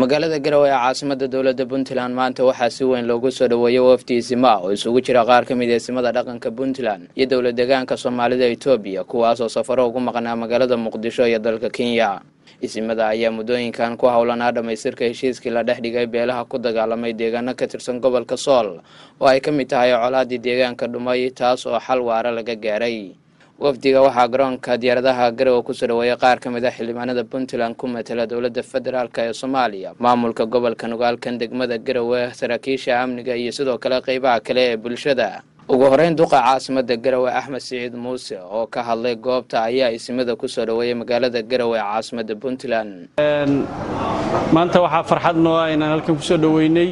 magaalada garowe ee caasimada dowladda puntland maanta waxaa si weyn loogu soo dhoweeyey wafdi isima oo isugu jira qaar ka mid eesimada dhaqanka puntland iyo dowla deegaanka soomaalida etoobiya kuwaasoo safaro ugu maqnaa magaalada muqdisho iyo dalka kenya isimada ayaa muddooyinkan ku howlanaa dhammaystirka heshiiskii la dhex dhigay beelaha ku dagaalamay deegaano ka tirsan gobolka sool oo ay ka mid tahay colaadii deegaanka dhumay taas oo xal waara laga gaaray wafdiga waxaa garoonka diyaaradaha garowe kusoo dhaweeyay qaar ka mid a xildhibaanada puntland ku matala dowladda federaalk ee soomaaliya maamulka gobolka nugaalkan degmada garowe saraakiisha amniga iyo sidoo kale qeybaha kale ee bulshada ugu horeyn duqa caasimada garowe axmed siciid muuse oo ka hadlay goobta ayaa isimada kusoo dhaweeyay magaalada garowe ee caasimada puntland maanta waxaa farxad noo ah inaan halkan kusoo dhoweynay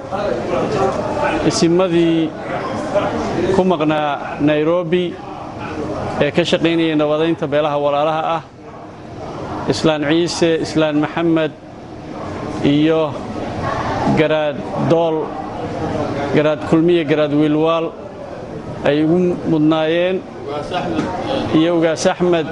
isimadii ku maqnaa nairobi ee ka shaqaynayay nabadaynta beelaha walaalaha ah islaan ciise islaan maxamed iyo garaad dool garaad kulmiye garaad wiilwaal ay ugu mudnaayeen iyo ugaas axmed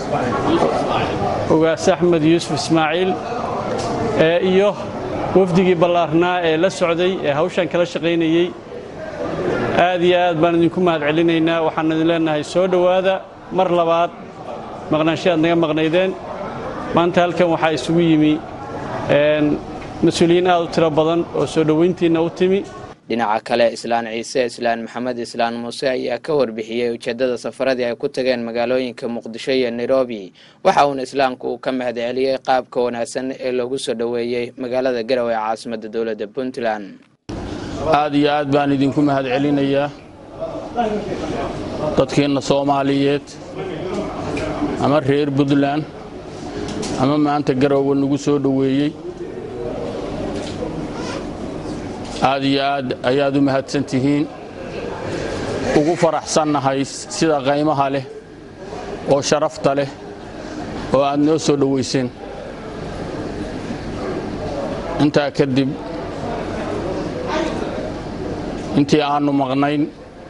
ugaas axmed yuusuf ismaaciil iyo wafdigii ballaarnaa ee la socday ee hawshan kala shaqaynayey aad iyo aad baan idinku mahad celinaynaa waxaan idin leenahay soo dhowaada mar labaad maqnaansho aad naga maqnaydeen maanta halkan waxaa isugu yimi mas-uuliyiin aad u tiro badan oo soo dhowayntiinna u timi dhinaca kale islaan ciise islaan maxamed islaan muuse ayaa ka warbixiyey ujeeddada safaradii ay ku tageen magaalooyinka muqdisho iyo nairobi waxa uuna islaamku uu ka mahad celiyey qaabka wanaagsan ee loogu soo dhoweeyey magaalada garowe ee caasimada dowladda puntland aad iyo aad baan idinku mahad celinayaa dadkeenna soomaaliyeed ama reer puntland ama maanta garowe nagu soo dhoweeyey aad iyo aad ayaad u mahadsan tihiin ugu faraxsannahay sida qaymaha leh oo sharafta leh oo aad noo soo dhowayseen intaa kadib intii aannu maqnayn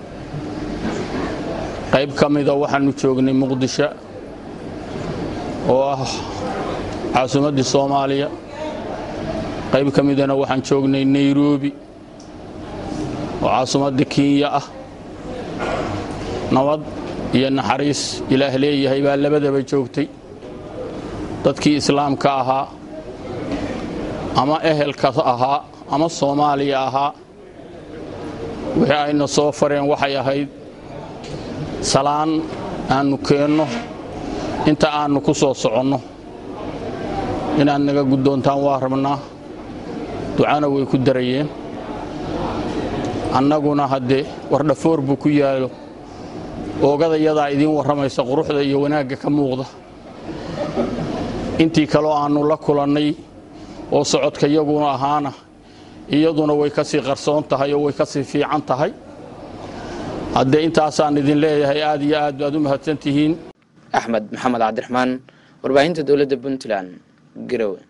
qayb ka mida waxaannu joognay muqdisho oo ah caasimaddii soomaaliya qayb ka midana waxaan joognay nairobi oo caasimadda kenya ah nabad iyo naxariis ilaah leeyahay baa labadaba joogtay dadkii islaamka ahaa ama ehelka ahaa ama soomaaliya ahaa wixii ayna soo fareen waxay ahayd salaan aannu keenno inta aannu ku soo soconno inaad naga guddoontaan waa rabnaa ducana way ku darayeen annaguna haddee wardhafoor buu ku yaalo oogadayadaa idiin warramaysa quruxda iyo wanaagga ka muuqda intii kaloo aannu la kulannay oo socodka yaguna ahaana iyaduna way ka sii qarsoon tahay oo way ka sii fiican tahay haddee intaasaan idin leeyahay aad iyo aad baad u mahadsan tihiin axmed maxamed cabdiraxmaan warbaahinta dowladda puntland garowe